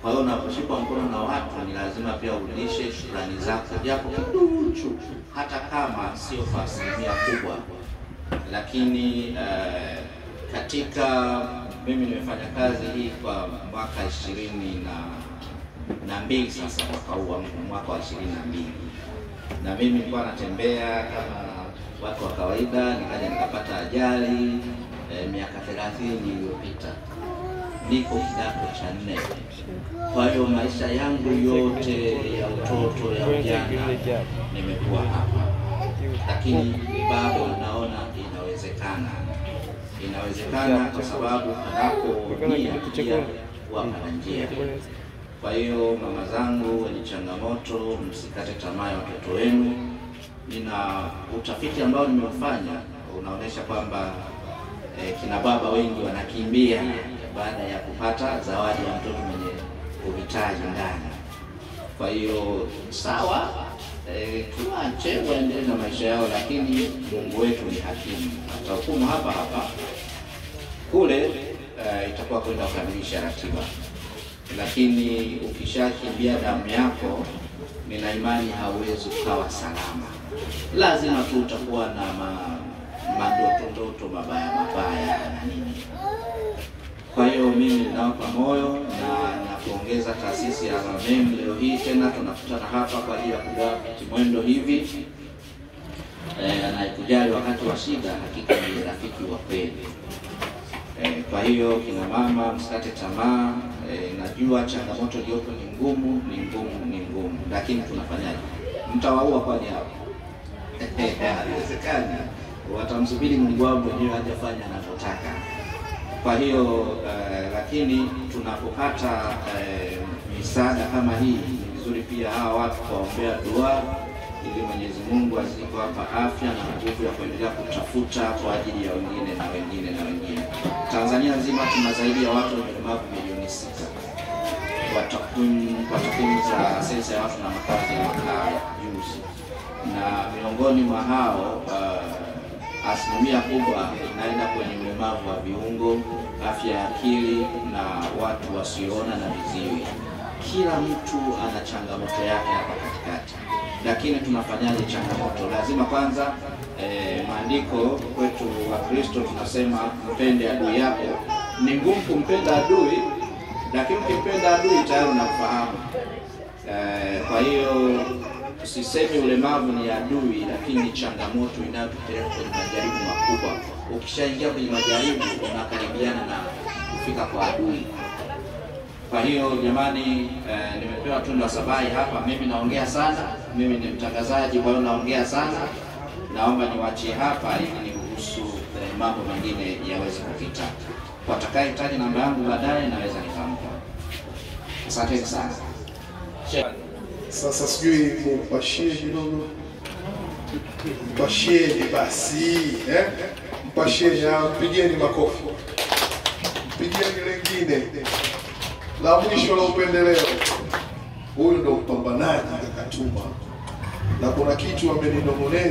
Kwa hiyo unaposhikwa mkono na watu, ni lazima pia urudishe shukrani zako japo kiduchu, hata kama sio kwa asilimia kubwa. Lakini eh, katika mimi nimefanya kazi hii kwa mwaka ishirini na na mbili sasa, mwaka huu wa- mwaka wa ishirini na mbili na mimi nilikuwa natembea kama watu wa kawaida, nikaja nikapata ajali eh, miaka thelathini iliyopita. Niko kidato cha nne. Kwa hiyo maisha yangu yote ya utoto ya ujana nimekuwa hapa, lakini bado naona inawezekana, inawezekana kwa sababu panapo nia pia huwa pana njia. Kwa hiyo mama zangu wenye changamoto, msikate tamaa ya watoto wenu. Nina utafiti ambao nimeufanya unaonyesha kwamba eh, kina baba wengi wanakimbia baada ya kupata zawadi ya mtoto mwenye uhitaji ndani. Kwa hiyo sawa, eh, tuache waendelee na maisha yao, lakini Mungu wetu ni hakimu, atahukumu hapa hapa kule eh, itakuwa kwenda kukamilisha ratiba, lakini ukishakimbia damu yako, nina imani hauwezi ukawa salama. Lazima tu utakuwa na ma, madoto ndoto mabaya mabaya na nini. Kwa hiyo mimi ninawapa moyo na napongeza taasisi ya RMM. Leo hii tena tunakutana hapa kwa ajili ya kugawa kimwendo hivi eh, anayekujali wakati wa shida, hakika ni rafiki wa kweli. Eh, kwa hiyo kina mama msikate tamaa. Eh, najua changamoto iliyopo ni ngumu, ni ngumu, ni ngumu, lakini tunafanyaje? Mtawaua kwani hao? Haiwezekani, watamsubiri Mungu wao mwenyewe hajafanya anavyotaka. Kwa hiyo eh, lakini tunapopata eh, misaada kama hii, ni vizuri pia hawa watu kuwaombea dua ili Mwenyezi Mungu azidi kuwapa afya na nguvu ya kuendelea kutafuta kwa ajili ya wengine na wengine na wengine. Tanzania nzima tuna zaidi ya watu wenye ulemavu milioni sita kwa takwimu kwa takwimu za sensa ya watu na makazi ya mwaka juzi, na miongoni mwa hao uh, asilimia kubwa inaenda kwenye ulemavu wa viungo, afya ya akili na watu wasioona na viziwi. Kila mtu ana changamoto yake hapa katikati, lakini tunafanyaje changamoto? Lazima kwanza eh, maandiko kwetu wa Kristo tunasema mpende adui yako. Ni ngumu kumpenda adui, lakini ukimpenda adui tayari unamfahamu. Eh, kwa hiyo usisemi ulemavu ni adui, lakini ni changamoto inayotupeleka kwenye majaribu makubwa. Ukishaingia kwenye majaribu, unakaribiana na kufika kwa adui. Kwa hiyo jamani, eh, nimepewa tunda la sabai hapa. Mimi naongea sana, mimi ni mtangazaji, kwa hiyo naongea sana. Naomba niwaachie hapa ili niruhusu eh, mambo mengine yaweze kupita. Watakayehitaji namba yangu baadaye naweza nikampa. Asanteni sana. Sasa sijui mumpashie kidogo, mpashieni basi eh? Mpashieni, ah, mpigieni makofi, mpigieni lengine la mwisho la upendeleo. Huyu ndo mpambanaji Kakatuma, na kuna kitu ameninong'oneza